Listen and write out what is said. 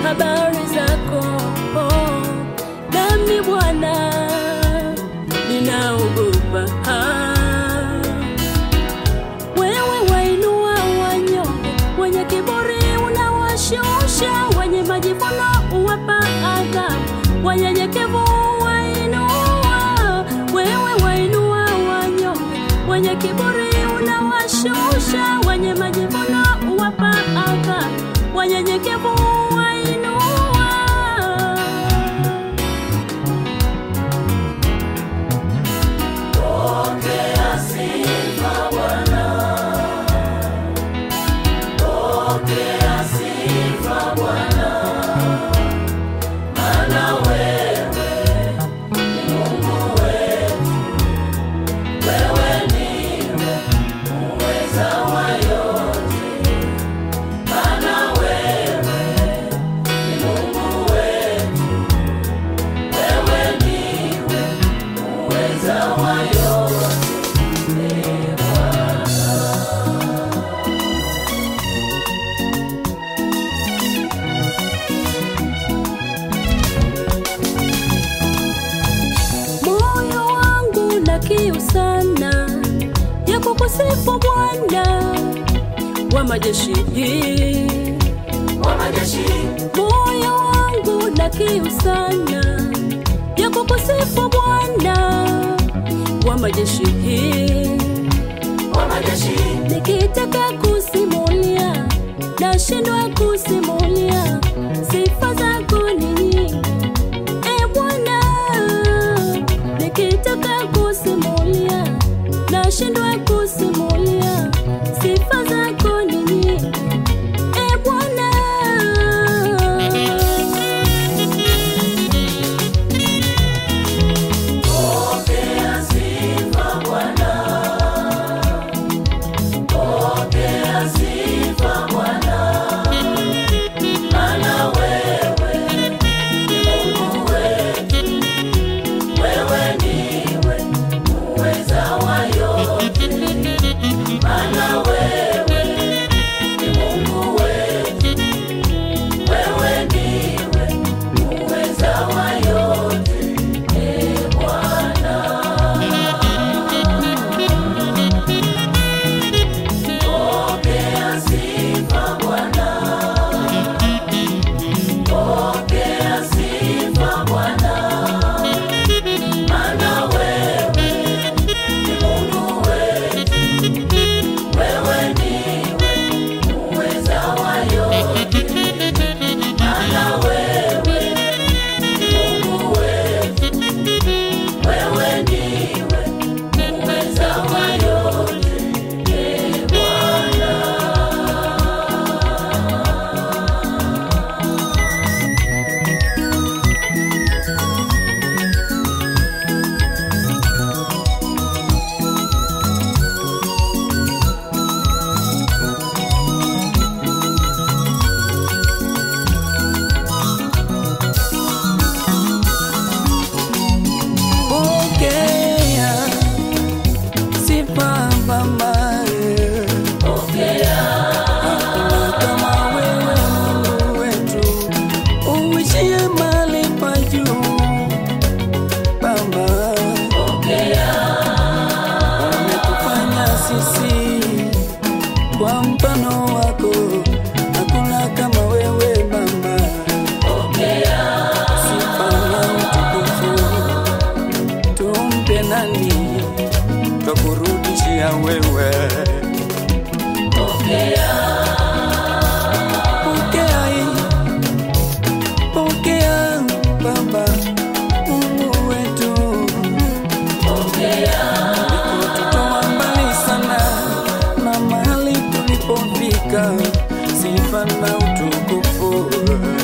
habari zako oh, nami Bwana ninaogopa. Ah, Wewe wainua wanyonge, wenye kiburi unawashusha, wenye majivuno uwapa adhabu, wanyenyekevu wainua. Wewe wainua wanyonge, wenye kiburi unawashusha, wenye majivuno uwapa adhabu, wanyenyekevu wainua. Moyo wangu na kiu sana ya kukusifu Bwana wa majeshi, wa majeshi, moyo wangu na kiu sana ya kukusifu Bwana wa majeshi, wa majeshi, nikitaka kusimulia nashindwa kusimulia sifa zako ni nyingi e Bwana, nikitaka kusimulia nashindwa kusimulia sifa zako ni nyingi e Bwana. pokea sifa Bwana, pokea sifa Bwana, maana wewe ni Mungu wetu, wewe ndiwe muweza wa yote, maana wewe ni Mungu wetu, wewe ndiwe muweza wa yote. Ee Bwana, pokea sifa Bwana, pokea sifa Bwana, maana wewe ni Mungu wetu, wewe ndiwe muweza wa yote, maana wewe ni Mungu wetu, wewe ndiwe muweza wa yote. Ee Bwana. Pokea sifa Baba, hakuna kama wewe Mungu wetu, uishie mahali pa juu Baba, umetufanya sisi kwa mfano wako, hakuna kama wewe Baba, sifa na utukufu tumpe nani twakurudishia wewe pokea hii, pokea baba mungu wetu ulikotutoa mbali sana na mahali tulipofika sifa na utukufu